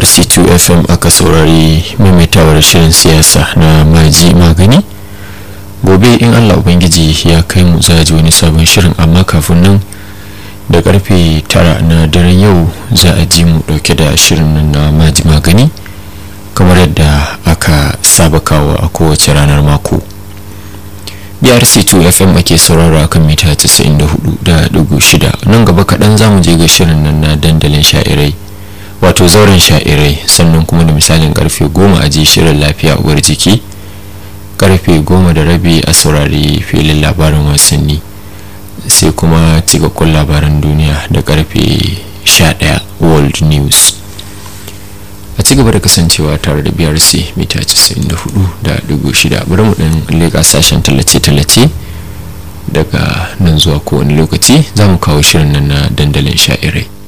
brc2 fm aka saurari maimaitawar shirin siyasa na maji magani gobe in allah ubangiji ya kai mu za ji wani sabon shirin amma kafin nan da karfe tara na daren yau za a ji mu dauke da shirin nan na maji magani kamar yadda aka saba kawo a kowace ranar mako brc2 fm ake saurara kan mita 94.6 nan gaba kaɗan za mu je ga shirin nan na dandalin sha'irai wato zauren sha'irai sannan kuma da misalin karfe goma a ji shirin lafiya uwar jiki karfe goma da rabi a saurari filin labarin wasanni sai kuma cikakkun labaran duniya da karfe 11 world news a ci gaba da kasancewa tare da brc mita 94.6 bari mu ɗin leƙa sashen tallace-tallace daga nan zuwa kowane lokaci za mu kawo shirin nan na dandalin sha'irai